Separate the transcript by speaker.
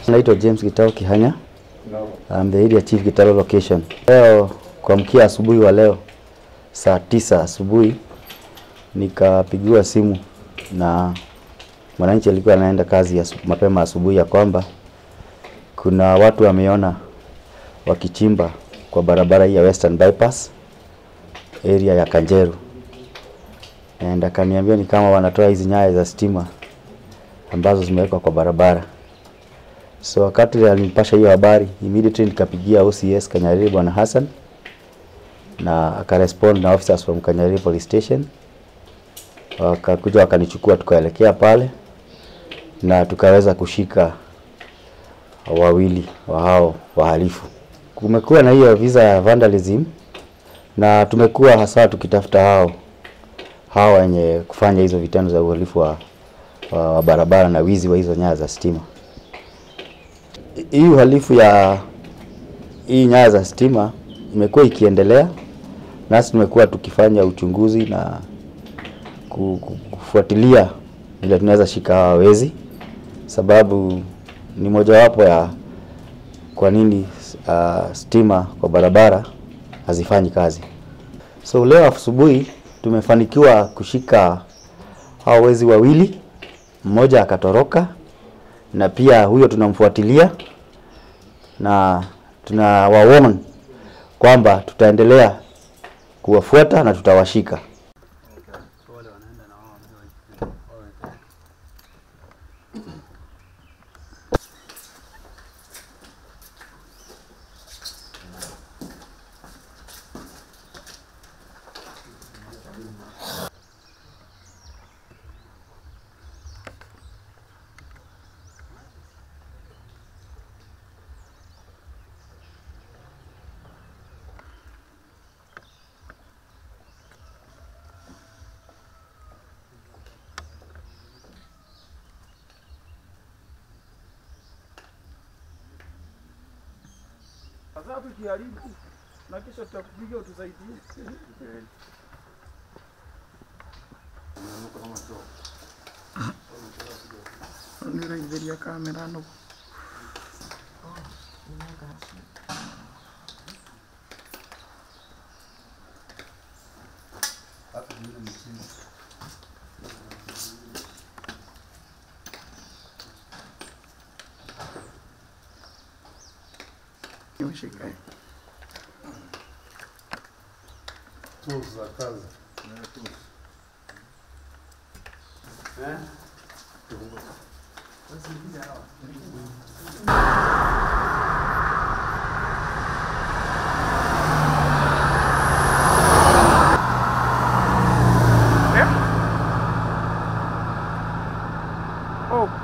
Speaker 1: Naitwa James Gitao Kihanya. I'm the area chief Gitaro location. Leo kuamkia asubuhi wa leo saa tisa asubuhi nikapigiwa simu na mwananchi alikuwa anaenda kazi ya mapema asubuhi ya kwamba kuna watu wameona wakichimba kwa barabara hii ya Western Bypass area ya Kanjeru, and akaniambia ni kama wanatoa hizi nyaya za stima ambazo zimewekwa kwa barabara. So wakati alinipasha hiyo habari, immediately nikapigia OCS Kanyariri Bwana Hassan na akarespond na officers from Kanyariri police station, wakakuja wakanichukua, tukaelekea pale na tukaweza kushika wawili wa hao wahalifu. Kumekuwa na hiyo visa ya vandalism na tumekuwa hasa tukitafuta hao hao wenye kufanya hizo vitendo za uhalifu wa, wa, wa barabara na wizi wa hizo nyaya za stima. Hii uhalifu ya hii nyaya za stima imekuwa ikiendelea, nasi tumekuwa tukifanya uchunguzi na ku- ku- kufuatilia vile tunaweza shika hawa wezi, sababu ni mojawapo ya kwa nini uh, stima kwa barabara hazifanyi kazi. So leo asubuhi tumefanikiwa kushika hao wezi wawili, mmoja akatoroka, na pia huyo tunamfuatilia na tuna wawarn kwamba tutaendelea kuwafuata na tutawashika.
Speaker 2: Sasa tukiharibu na kisha tutakupiga utusaidie. Niraithĩria kamera no. Nimeshika hii.
Speaker 3: tools za kazi.
Speaker 2: Oh,